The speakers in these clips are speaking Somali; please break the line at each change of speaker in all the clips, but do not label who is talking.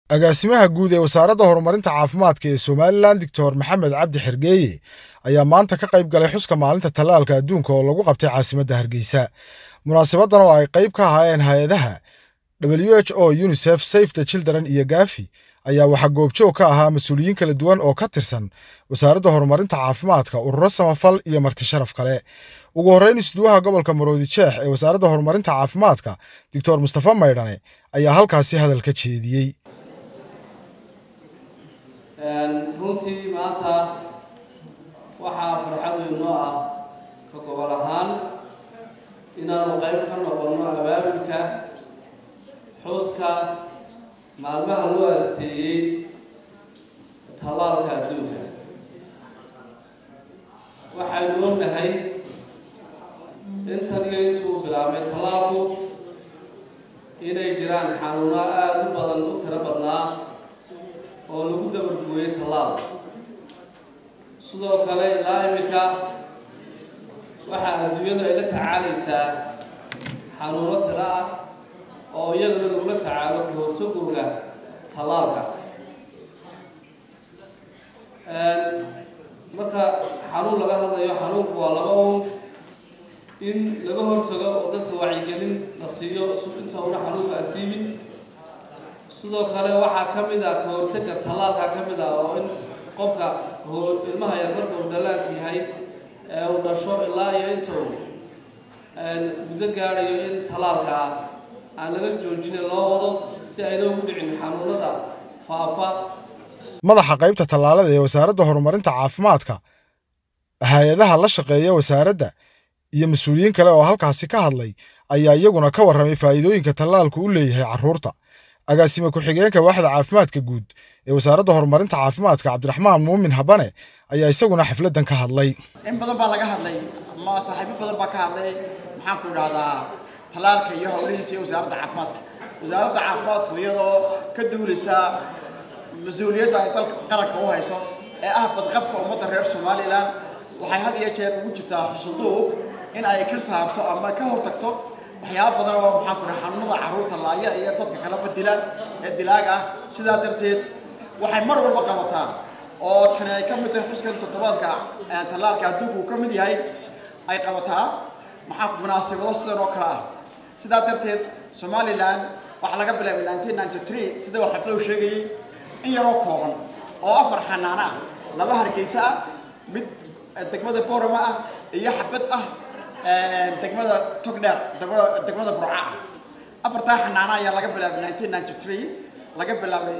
agaasimaha guud ee wasaaradda horumarinta caafimaadka ee somalilan doctor maxamed cabdi xergeeye ayaa maanta ka qayb galay xuska maalinta tallaalka adduunka oo lagu qabtay caasimadda hargeysa munaasabadan oo ay qayb ka ahaayeen hay-adaha w h o unisef safe the children iyo gafi ayaa waxaa goobjoog ka ahaa mas-uuliyiin kala duwan oo ka tirsan wasaaradda horumarinta caafimaadka ururo samafal iyo marti sharaf kale ugu horreyn isduwaha gobolka maroodi jeex ee wasaaradda horumarinta caafimaadka doctor mustafa maydhane ayaa halkaasi hadal ka jeediyey
runtii maanta waxaa farxad weyn noo ah ka gobol ahaan inaanu qayb ka noqonno abaabulka xuska maalmaha loo asteeyey tallaalka adduunka waxaynu ognahay intan iyo intuu bilaabmay tallaalku inay jiraan xanuuno aada u badan u tiro badnaa oo lagu dabargooyey tallaal sidoo kale ilaa iminka waxaa adduunyadu ay la tacaalaysaa xanuuno tiro ah oo iyaduna lagula tacaalo ka hortagooga tallaalka marka xanuun laga hadlayo xanuunku waa laba un in laga hortago oo dadka wacyigelin la siiyo inta una xanuunka asiibin sidoo kale waxaa ka mid ah ka hortega tallaalka ka mid ah oo in qofka ilmaha yar marka uu dhalaanka yahay ee uu dhasho ilaa iyo inta uu muddo gaadhayo in tallaalka aan laga joojinin loo wado si ayna ugu dhicin xanuunada faafa
madaxa qaybta tallaalada ee wasaaradda horumarinta caafimaadka hay-adaha la shaqeeya wasaaradda iyo mas-uuliyiin kale oo halkaasi ka hadlay ayaa iyaguna ka warramay faa'iidooyinka tallaalku u leeyahay carruurta agaasime ku-xigeenka waaxda caafimaadka guud ee wasaaradda horumarinta caafimaadka cabdiraxmaan muumin habane ayaa isaguna xafladdan ka hadlay
in badan baa laga hadlay ama saaxiibo badan baa ka hadlay maxaanku idhahdaa tallaalka iyo howlihiisa iyo wasaaradda caafimaadka wasaaradda caafimaadku iyadoo ka duuleysa mas-uuliyadda ay dalka qaranka u hayso ee ah badqabka ummadda reer somalilan waxay had iyo jeer ugu jirtaa xusuduub in ay ka saarto ama ka hortagto waxyaaba badan oo maxaanku idhaha xanuunada carruurta laaya iyo dadka kalaba dila ee dilaag ah sidaa darteed waxay mar walba qabataa oo tani ay ka mid tahay xuskan toddobaadka tallaalka adduunku uu ka mid yahay ay qabataa maxaa munaasibado sidan oo kale ah sidaa darteed somalilan waxaa laga bilaabay nineteen ninety three sida uu xabdow sheegayey in yaroo kooban oo afar xanaano ah laba hargeysa ah mid degmada borama ah iyo xabad ah degmada togdheer degmada burca ah afartaa xanaano ayaa laga bilaabay nineteen ninety three laga bilaabay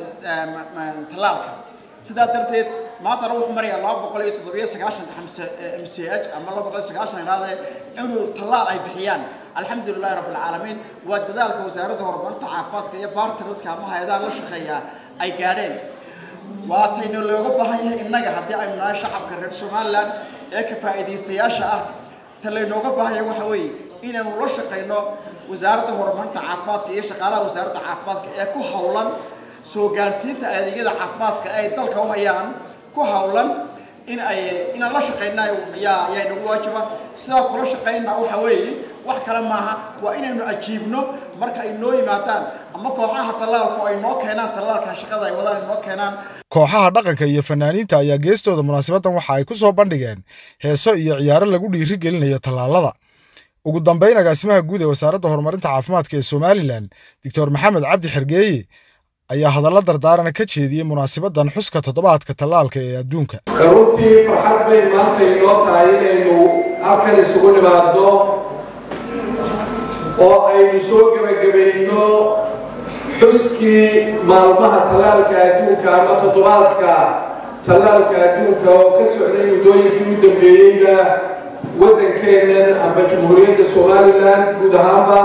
tallaalka sidaa darteed maantana wuxuu marayaa laba boqol iyo toddobiyo sagaashan m c h ama laba boqol iyo sagaashan iraade inuu tallaal ay bixiyaan alxamdu lilahi rabbi alcaalamiin waa dadaalka wasaaradda horumarinta caafimaadka iyo bartnerska ama hay-adaha la shaqeeya ay gaadheen waatayna looga baahan yahay innaga haddii aynu nahay shacabka reer somalilan ee ka faa'iidaystayaasha ah ta laynooga baahan yahay waxa weeye inaynu la shaqayno wasaaradda horumarinta caafimaadka iyo shaqaalaha wasaaradda caafimaadka ee ku howlan soo gaarsiinta adeegyada caafimaadka ay dalka u hayaan ku howlan in ay inaan la shaqayna yaa yaa inagu waajiba sidaa kula shaqayna waxa weeye wax kale maaha waa inaynu ajiibno marka ay noo yimaadaan ama kooxaha tallaalku ay noo keenaan tallaalka shaqada ay wadaan ay noo keenaan
kooxaha dhaqanka iyo fanaaniinta ayaa geestooda munaasabaddan waxa ay ku soo bandhigeen heeso iyo ciyaaro lagu dhiiri gelinayo tallaalada ugu dambayn agaasimaha guud ee wasaaradda horumarinta caafimaadka ee somalilan doctor maxamed cabdi xergeeye ayaa hadalla dardaarana ka jeediyey munaasabaddan xuska toddobaadka tallaalka ee adduunka
runtii farxad bay maanta inoo tahay inaynu halkan isugu nimaadno oo aynu soo gebagabayno xuskii maalmaha tallaalka adduunka ama toddobaadka tallaalka adduunka oo ka socday muddooyinkii u dambeeyeyba waddankeennan amba jamhuuriyadda somalilan guud ahaanba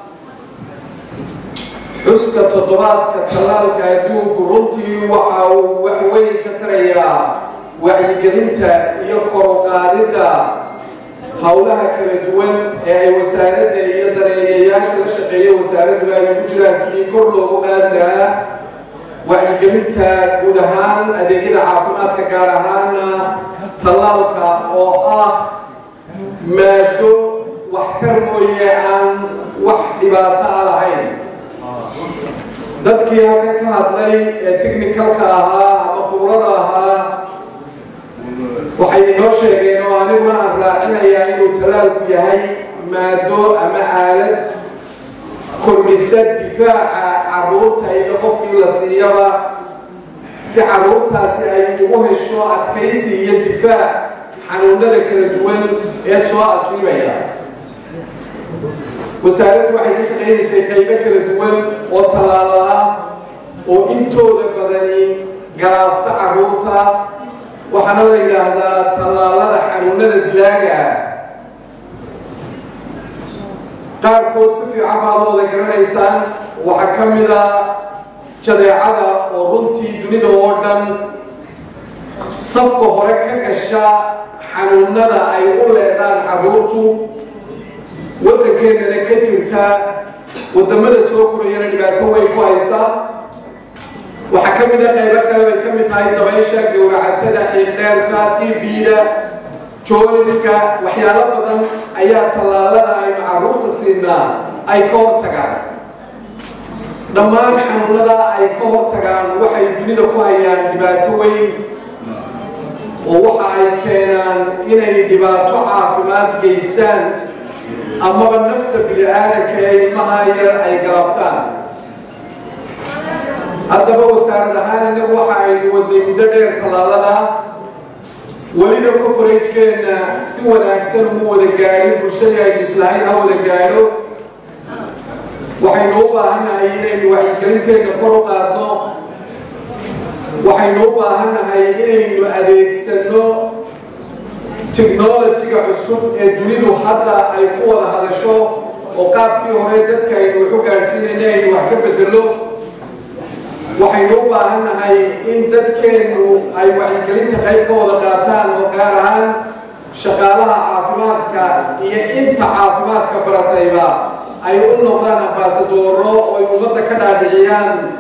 xuska toddobaadka tallaalka adduunku runtii waxa uu wax weyn ka tarayaa wacyigelinta iyo koruqaadidda howlaha kala duwan ee ay wasaaradda iyo daneeyayaasha la shaqeeya wasaaradduba ay ugu jiraan sidii kor loogu qaadi lahaa wacyigelinta guud ahaan adeegyada caafimaadka gaar ahaana tallaalka oo ah maado waxtar mooye aan wax dhibaato a lahayn dadkii halkan ka hadlay ee technicalka ahaa ama khubrada ahaa waxay inoo sheegeen oo aniguna aan raacinayaa inuu talaalku yahay maado ama aalad kordhisa difaaca caruurta iyo qofkii la siiyaba si caruurtaasi ay ugu hesho adkaysi iyo difaac xanuunada kala duwan ee soo asiibaya wasaaraddu waxay ka shaqaynaysay qaybo kala duwan oo tallaalo ah oo intooda badani galaafta caruurta waxaana la yidhaahdaa tallaalada xanuunada dilaaga ah qaarkood si fiican baad wada garanaysaan waxaa ka mid a jadeecada oo runtii dunida oo dhan safka hore ka gasha xanuunada ay u leedaan caruurtu waddankeennana ka jirta waddamada soo korayana dhibaato weyn ku haysa waxaa ka mid a qaybo kale ay ka mid tahay dabaysha gowracatada xiiqdheerta tv-da jooliska waxyaalo badan ayaa tallaalada aynu caruurta siinaa ay ka hortagaan dhammaan xanuunada ay ka hortagaan waxay dunida ku hayaan dhibaato weyn oo waxa ay keenaan inay dhibaato caafimaad geystaan amaba nafta bini-aadanka ee ilmaha yar ay galaaftaan haddaba wasaarad ahaan innagu waxa aynu wadnay muddo dheer tallaalada welina coforagekeenna si wanaagsan umu wada gaadhin bulshadii aynu islahayn ha wada gaadho waxaynu u baahannahay inaynu wacyigelinteenna kor u qaadno waxaynu u baahannahay inaynu adeegsanno technolojiga cusub ee dunidu hadda ay ku wada hadasho oo qaabkii hore dadka aynu waxu gaadhsiinayna aynu wax ka bedelo waxaynu u baahannahay in dadkeennu ay wacyigelinta qayb ka wada qaataan oo gaar ahaan shaqaalaha caafimaadka iyo inta caafimaadka baratayba ay u noqdaan ambaasadooro oo ay ummadda ka dhaadhiciyaan